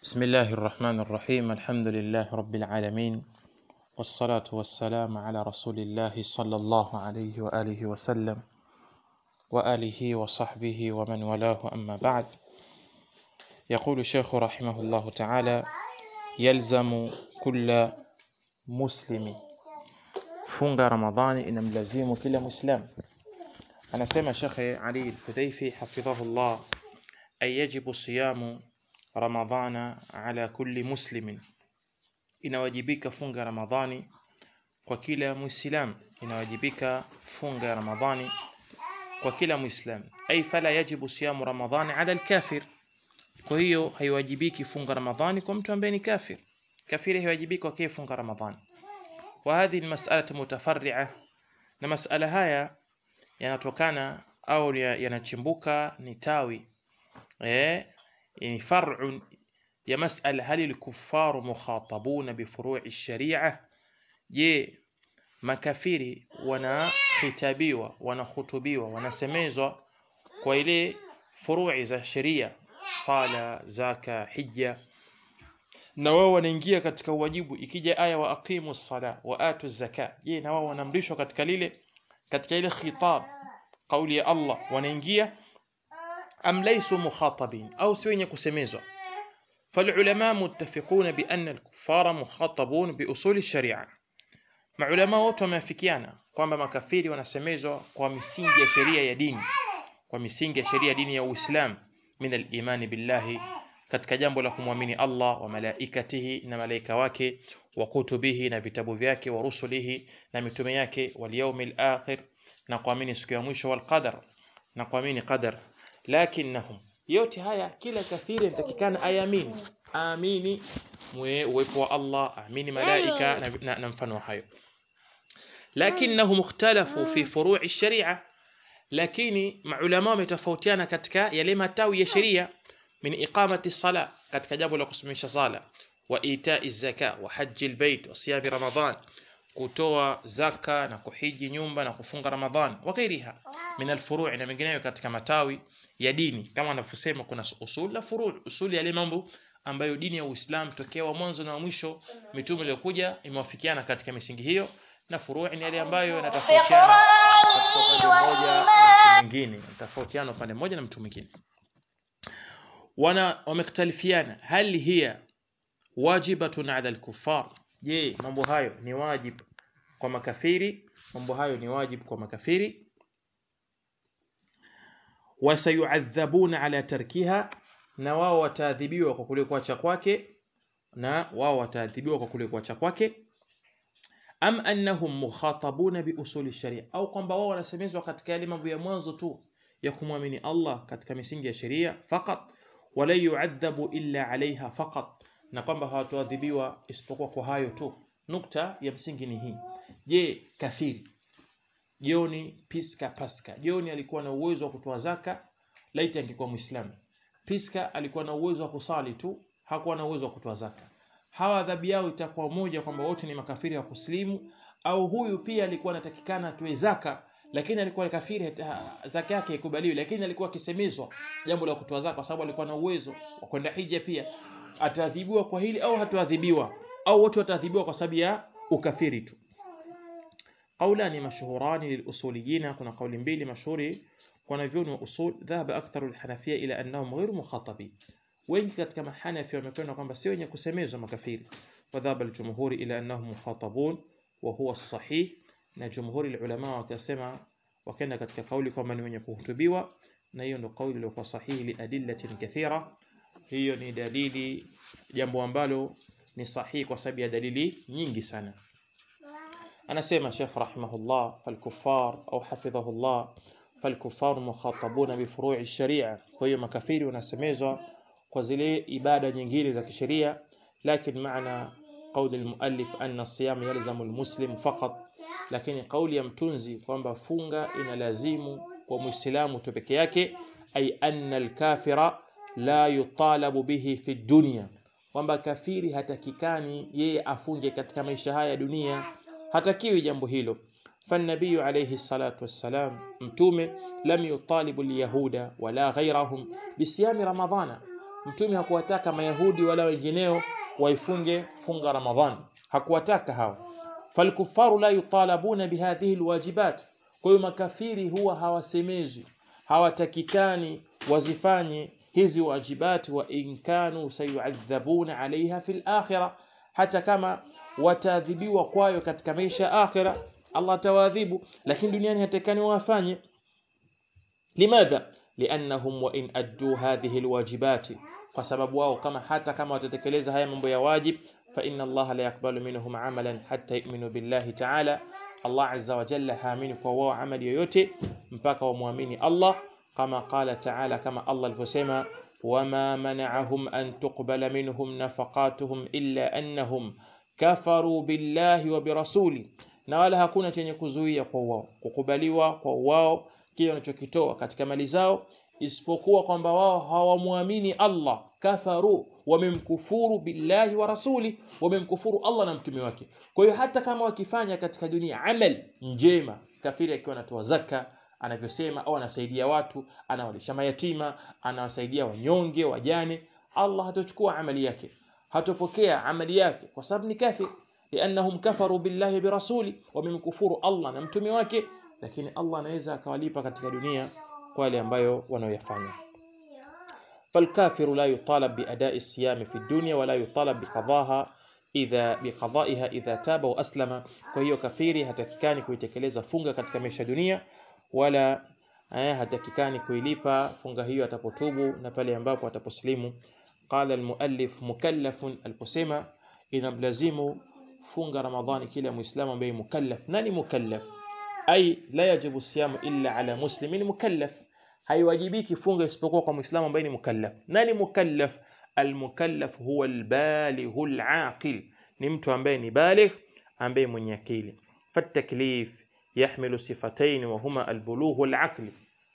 بسم الله الرحمن الرحيم الحمد لله رب العالمين والصلاة والسلام على رسول الله صلى الله عليه وآله وسلم وآله وصحبه ومن والاه أما بعد يقول الشيخ رحمه الله تعالى يلزم كل مسلم funga ramadhani inamlazimu kila muislam anasema shekhe ali al-hudhaifi hafidhahullah ay yajibu siyamu ramadhana ala kulli muslimin inawajibika funga ramadhani kwa kila muislam inawajibika funga ramadhani kwa kila muislam ay fala yajibu siyamu ramadhani ala al-kafir kwa hiyo haiwajibiki funga ramadhani kwa mtu ambaye ni kafir kafiri haiwajibiki kwa kile funga ramadhani وهذه المسألة متفرعة na masala haya yanatokana au yanachimbuka ni tawi eh ni far'un ya mas'ala hal al-kuffar mukhatabuna bi furu' ash-shari'ah je makafiri wanahitabiwa wanahutubiwa wanasemezwa kwa ile furu'i za sheria sala zaka hija na wao wanaingia katika uwajibu ikija aya wa aqimu sala wa atu zaka je na wao wanaamrishwa katika lile katika ile khitab kauli ya Allah wanaingia am laysu mukhatabin au si wenye kusemezwa فالعلماء متفقون بأن الكفار مخاطبون بأصول الشريعة maulama wote wameafikiana kwamba makafiri wanasemezwa kwa misingi ya sheria ya dini kwa misingi ya sheria ya dini ya Uislamu min al-imani billahi katika jambo la kumwamini Allah wa malaikatihi na malaika wake wa kutubihi na vitabu vyake wa rusulihi na mitume yake wal yawmil akhir na kuamini siku ya mwisho wal qadar na kuamini qadar lakinnahum yote haya kila kafiri mtakikana ayamini amini uwepo wa Allah amini malaika na, na, na mfano hayo lakinnahum ikhtalafu fi furu'i sharia lakini maulama wametofautiana katika yale matawi ya sheria min iqamati sala katika jambo la kusimamisha sala wa itai zaka wa haji albayt wa siyam ramadan kutoa zaka na kuhiji nyumba na kufunga ramadhan wa ghairiha min alfuru' na mengineyo katika matawi ya dini kama anavyosema kuna usul la furu' usul ya mambo ambayo dini ya Uislamu tokea wa mwanzo na mwisho mitume iliyokuja imewafikiana katika misingi hiyo na furu' ni yale ambayo yanatofautiana katika upande mmoja na mtu mwingine tofautiana upande mmoja na mtu mwingine wana wamekhtalifiana hal hiya wajibatun ala al-kuffar je mambo hayo ni wajib kwa makafiri mambo hayo ni wajib kwa makafiri wasayuadhabuna ala tarkiha na wao wataadhibiwa kwa kule kuacha kwake na wao wataadhibiwa kwa kule kuacha kwake am annahum mukhatabuna bi usuli sharia au kwamba wao wanasemezwa katika yale mambo ya mwanzo tu ya kumwamini Allah katika misingi ya sheria fakat wala yuadhabu illa alaiha faqat na kwamba hawatoadhibiwa isipokuwa kwa hayo tu nukta ya msingi ni hii je kafiri Joni Piska Paska Joni alikuwa na uwezo wa kutoa zaka laiti angekuwa muislamu Piska alikuwa na uwezo wa kusali tu hakuwa na uwezo wa kutoa zaka hawa adhabu yao itakuwa moja kwamba wote ni makafiri wa kuslimu au huyu pia alikuwa anatakikana atoe zaka lakini alikuwa kafiri zaka yake ikubaliwi lakini alikuwa akisemezwa jambo la kutoa zaka kwa sababu alikuwa na uwezo wa kwenda hija pia ataadhibiwa kwa hili au hataadhibiwa au wote wataadhibiwa kwa sababu ya ukafiri tu قولان مشهوران للأصوليين كنا قول mbili mashuhuri wanavyoni wa usul dhahaba aktharu alhanafia ila annahum ghairu mukhatabin wengi katika mahanafi wamekwenda kwamba si wenye kusemezwa makafiri wadhaba aljumhuri ila annahum mukhatabun wa huwa sahih na jumhuri ulama wakasema wakaenda katika kauli kwamba ni wenye kuhutubiwa na hiyo ndio kauli iliyokuwa sahihi li adillatin kathira hiyo ni dalili jambo ambalo ni sahihi kwa sababu ya dalili nyingi sana anasema Sheikh rahimahullah falkuffar au hafidhahullah falkuffar mukhatabuna bi furu'i sharia kwa hiyo makafiri wanasemezwa kwa zile ibada nyingine za kisheria lakini maana قول المؤلف أن الصيام يلزم المسلم فقط lakini kauli ya mtunzi kwamba funga inalazimu kwa muislamu tu peke yake ay anna alkafira la yutalabu bihi fi dunya kwamba kafiri hatakikani yeye afunge katika maisha haya ya dunia hatakiwi jambo hilo فالنبي عليه الصلاة والسلام متومه لم يطالب اليهود ولا غيرهم بصيام رمضان mtume hakuwataka mayahudi wala wengineo waifunge funga ramadhan hakuwataka hao falkufaru la yutalabuna bihadhihi alwajibat kwa hiyo makafiri huwa hawasemezwi hawatakikani wazifanye hizi wajibati wa in kanu sayuadhabuna alaiha fil akhirah hata kama wataadhibiwa kwayo katika maisha ya akhira Allah atawaadhibu lakini duniani hatakani wafanye limadha liannahum wa in addu hadhihi alwajibati kwa sababu wao kama hata kama watatekeleza haya mambo ya wajib fa inna Allah la yakbalu minhum amalan hatta yu'minu billahi ta'ala Allah azza wa jalla haamini kwa wao amali yoyote mpaka wamwamini Allah kama qala ta'ala kama Allah alivyosema wama mana'ahum an tuqbala minhum nafaqatuhum illa annahum kafaru billahi wa birasuli na wala hakuna chenye kuzuia kwa wao kukubaliwa kwa wao kile wanachokitoa katika mali zao isipokuwa kwamba wao hawamwamini Allah kafaru wamemkufuru billahi wa rasuli wamemkufuru Allah na mtume wake kwa hiyo hata kama wakifanya katika dunia amal njema kafiri akiwa anatoa zaka anavyosema au anasaidia watu anawalisha mayatima anawasaidia wanyonge wajane Allah hatochukua amali yake hatopokea amali yake kwa sababu ni kafir liannahum kafaru billahi birasuli wamemkufuru Allah na mtume wake lakini Allah anaweza akawalipa katika dunia kwa yale ambayo wanayoyafanya فالكافر لا يطالب بأداء الصيام في الدنيا ولا يطالب بقضاها idha biqadaiha idha taba wa aslama kwa hiyo kafiri hatakikani kuitekeleza funga katika maisha dunia wala eh, hatakikani kuilipa funga hiyo atapotubu na pale ambapo ataposlimu qala almuallif mukallafun aliposema inamlazimu funga ramadhani kila muislamu ambaye mukallaf nani mukallaf ay la yajibu siyamu illa ala muslimin mukallaf haiwajibiki funga isipokuwa kwa muislamu ambaye ni mukallaf nani mukallaf المكلف هو البالغ العاقل ni mtu ambaye ni baligh ambaye mwenye akili فالتكليف يحمل صفتين وهما البلوغ والعقل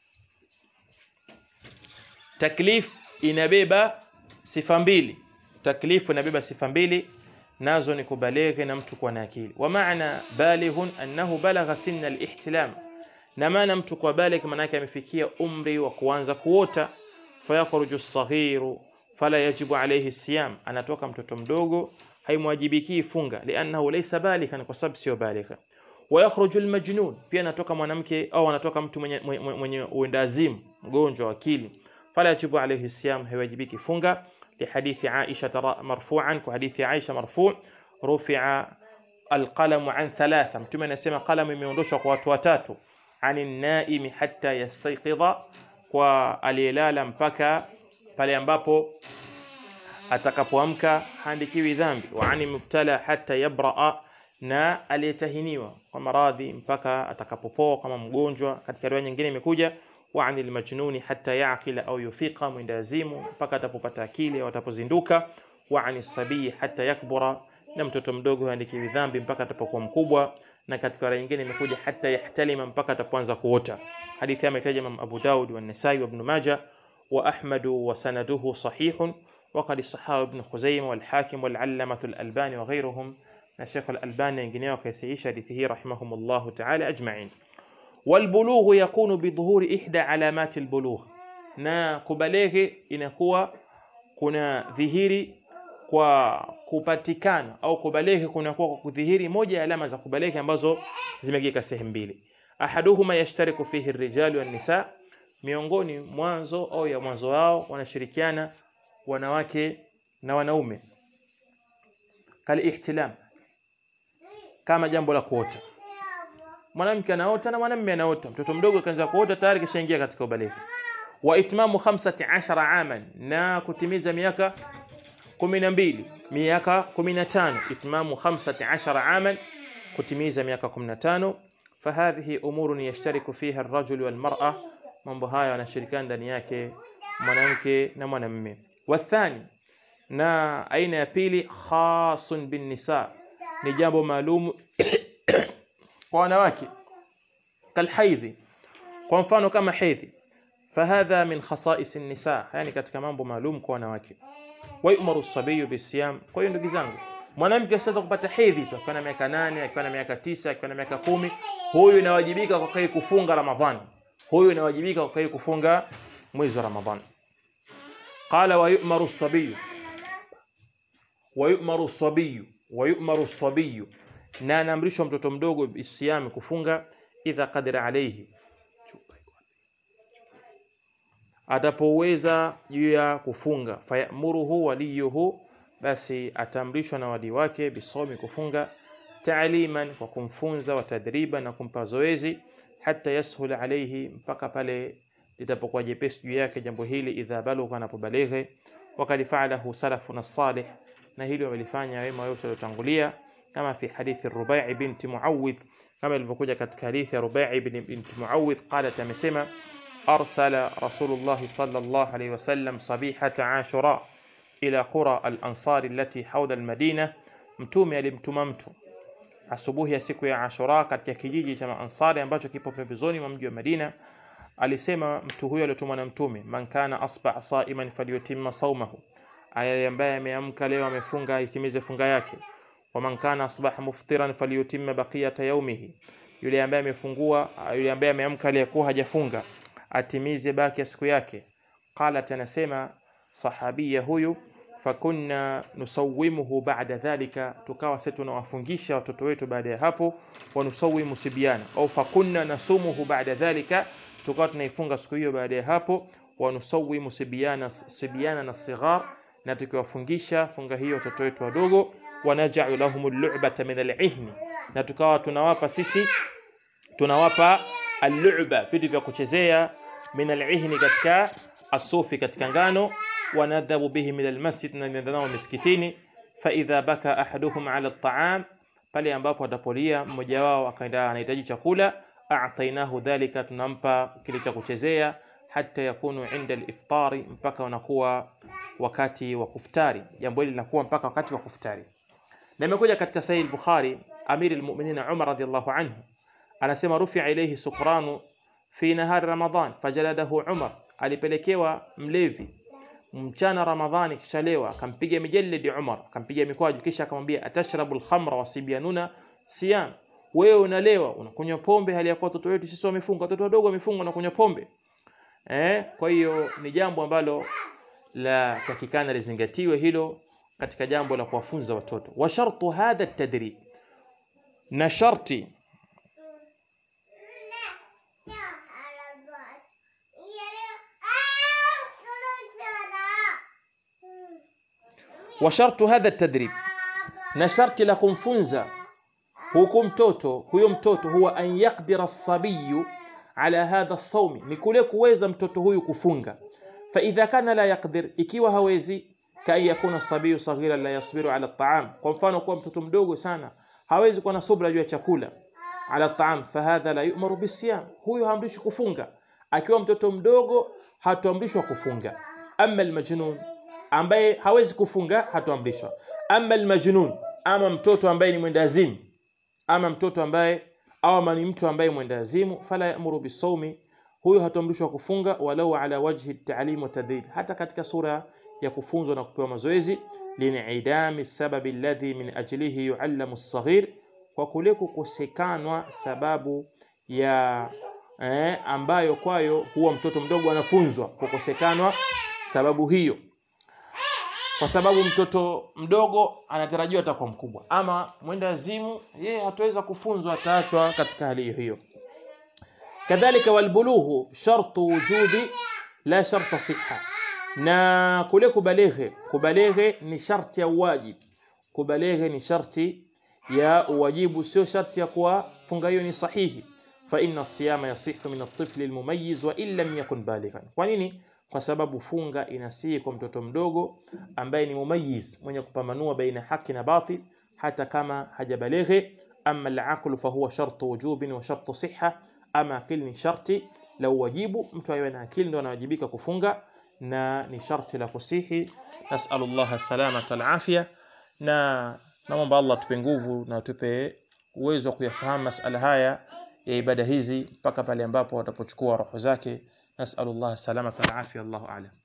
taklif inabeba sifa mbili taklif inabeba sifa mbili nazo ni kubalighi na mtu kuwa na akili wa maana balighun annahu balagha sinna al-ihtilam na maana mtu kwa baligh maana yake amefikia umri wa kuanza kuota fayakhruju as-saghiru fala yajibu alayhi siyam anatoka mtoto mdogo haimwajibiki funga liannahu laysa balighan kwa sababu sio baligha wa yakhruju almajnun pia anatoka mwanamke au anatoka mtu mwenye mwenye, mwenye uendazimu mgonjwa wa akili fala yajibu alayhi siyam haiwajibiki funga لحديث عائشة مرفوعا وحديث عائشة مرفوع رفع القلم عن ثلاثة متى نسمى قلم imeondoshwa kwa watu watatu عن النائم حتى يستيقظ kwa aliyelala mpaka pale ambapo atakapoamka haandikiwi dhambi wa ani mubtala hata yabraa na aliyetahiniwa kwa maradhi mpaka atakapopoa kama mgonjwa katika riwaya nyingine imekuja wa anil majnuni hata yaqila au yufiqa mwendazimu mpaka atapopata akili au atapozinduka wa anis sabii hata yakbura na mtoto mdogo haandikiwi dhambi mpaka atapokuwa mkubwa na katika riwaya nyingine imekuja hata yahtalima mpaka atapoanza kuota hadithi ametaja Imam Abu Daud wa Nasai wa Ibn Majah وأحمد وسنده صحيح وقد صححه ابن خزيمة والحاكم والعلمة الألباني وغيرهم الشيخ الألباني ينجنيه كيسيش حديثه رحمهم الله تعالى أجمعين والبلوغ يكون بظهور إحدى علامات البلوغ na kubaleghe inakuwa kuna dhihiri kwa kupatikana au kubaleghe kunakuwa kwa kudhihiri moja ya alama za kubaleghe ambazo zimegeka sehemu mbili ahaduhuma yashtariku fihi ar-rijal wan nisa miongoni mwanzo au ya mwanzo wao wanashirikiana wanawake na wanaume kali ihtilam kama jambo la kuota mwanamke anaota na mwanamume anaota mtoto mdogo kaanza kuota tayari kishaingia katika ubalighi wa itmamu 15 aman na kutimiza miaka 12 miaka 15 itmamu 15 aman kutimiza miaka 15 فهذه امور يشترك فيها الرجل والمراه mambo haya wanashirikiana ndani yake mwanamke na mwanamume wathani na aina ya pili khasun bin nisa ni jambo maalum kwa wanawake kalhaidhi kwa mfano kama hedhi fahadha min khasais nisa yani katika mambo maalum kwa wanawake wayumaru sabiyu bisiyam kwa hiyo ndugu zangu mwanamke asitaka kupata hedhi tu akiwa na miaka nane akiwa na miaka tisa akiwa na miaka kumi huyu inawajibika kwa kai kufunga ramadhani huyu inawajibika kwa kufunga mwezi wa Ramadhani. qala wa yu'maru as-sabiy wa yu'maru as-sabiy wa yu'maru as-sabiy na anaamrishwa mtoto mdogo bisiyami kufunga idha qadira alayhi atapoweza juu ya kufunga fayamuruhu waliyuhu basi ataamrishwa na wali wake bisomi kufunga taaliman kwa kumfunza wa tadriban na kumpa zoezi hata yashul alayhi mpaka pale litapokuwa jepesi juu yake jambo hili idha balugha anapobalighe wakad fa'alahu salafuna salih na hili wamelifanya wema wote waliotangulia kama fi hadithi Rubai' binti Muawidh kama ilivyokuja katika hadithi ya Rubai' binti Muawidh qalat amesema أرسل رسول الله صلى الله عليه وسلم صبيحة عاشوراء إلى قرى الأنصار التي حول المدينة mtume alimtuma mtu asubuhi ya siku ya Ashura katika kijiji cha Ansari ambacho kipo pembezoni mwa mji wa Madina alisema mtu huyo aliyotumwa na mtume man kana asbah saiman falyutimma saumahu aya ambaye ameamka leo amefunga itimize funga yake wa man kana asbah muftiran falyutimma baqiyata yawmihi yule ambaye amefungua yule ambaye ameamka aliyekuwa hajafunga atimize baki ya siku yake qalat anasema sahabia huyu fakunna nusawimuhu ba'da dhalika tukawa sisi tunawafungisha watoto wetu baada ya hapo wa nusawimu sibyana au fakunna nasumuhu ba'da dhalika tukawa tunaifunga siku hiyo baada ya hapo wa nusawimu sibyana sibyana na sighar na tukiwafungisha funga hiyo watoto wetu wadogo wanaja'u lahum al-lu'bata min al-ihni na tukawa tunawapa sisi tunawapa al-lu'ba vitu vya kuchezea min al-ihni katika asufi katika ngano wanadhabu bihi min al-masjid na nenda nao miskitini fa idha baka ahaduhum ala at-ta'am pale ambapo atapolia mmoja wao akaenda anahitaji chakula a'tainahu dhalika tunampa kile cha kuchezea hata yakunu inda al-iftari mpaka unakuwa wakati wa kuftari jambo hili linakuwa mpaka wakati wa kuftari na imekuja katika sahih al-bukhari amir al-mu'minin Umar radiyallahu anhu anasema rufi'a ilayhi sukranu fi nahar ramadan fajaladahu Umar alipelekewa mlevi mchana ramadhani kisha lewa akampiga mijalidi Umar akampiga mikwaju kisha akamwambia atashrabu al-khamra wasibyanuna siyam wewe unalewa unakunywa pombe hali ya kuwa watoto wetu sisi wamefunga watoto wadogo wamefunga na kunywa pombe eh kwa hiyo ni jambo ambalo la takikana lizingatiwe hilo katika jambo la kuwafunza watoto wa shartu hadha at-tadrib na sharti wa shartu hadha at-tadrib na sharti la kumfunza huku mtoto huyo mtoto huwa an yaqdira as-sabiyu ala hadha as-sawmi ni kule kuweza mtoto huyu kufunga fa idha kana la yaqdir ikiwa hawezi kai yakuna sabiyu saghira la yasbiru ala at-ta'am kwa mfano kwa mtoto mdogo sana hawezi kuwa na subra juu ya chakula ala at-ta'am fahadha la yu'maru bisiyam huyu haamrishwi kufunga akiwa mtoto mdogo hatuamrishwa kufunga amma al-majnun ambaye hawezi kufunga hatuamrishwa amma al-majnun ama mtoto ambaye ni mwendazimu ama mtoto ambaye au ni mtu ambaye mwendazimu fala ya'muru bisawmi huyo hatuamrishwa kufunga walau ala wajhi at-ta'lim wa tadrib hata katika sura ya kufunzwa na kupewa mazoezi linidami sababi alladhi min ajlihi yu'allamu as-saghir kwa kule kukosekanwa sababu ya eh, ambayo kwayo huwa mtoto mdogo anafunzwa kukosekanwa sababu hiyo kwa sababu mtoto mdogo anatarajiwa atakuwa mkubwa ama mwenda azimu yeye hataweza kufunzwa ataachwa katika hali hiyo kadhalika walbulughu shartu wujudi la sharta siha na kule kubaleghe kubaleghe ni sharti ya uwajib kubaleghe ni sharti ya uwajibu sio sharti ya kuwa funga hiyo ni sahihi fa inna siyama yasihu min at-tifli al-mumayyiz wa in lam yakun balighan kwa nini kwa sababu funga inasihi kwa mtoto mdogo ambaye ni mumayiz mwenye kupambanua baina haki na batil hata kama hajabalighi ama al-aqlu fa huwa shartu wujubin wa shartu siha ama akili ni sharti la uwajibu mtu awe na akili ndio anawajibika kufunga na ni sharti la kusihi nasallallahu salamata al-afia na naomba Allah tupe nguvu na tupe uwezo wa kuyafahamu masala haya ya ibada hizi mpaka pale ambapo watapochukua roho zake نسأل الله السلامة والعافية الله أعلم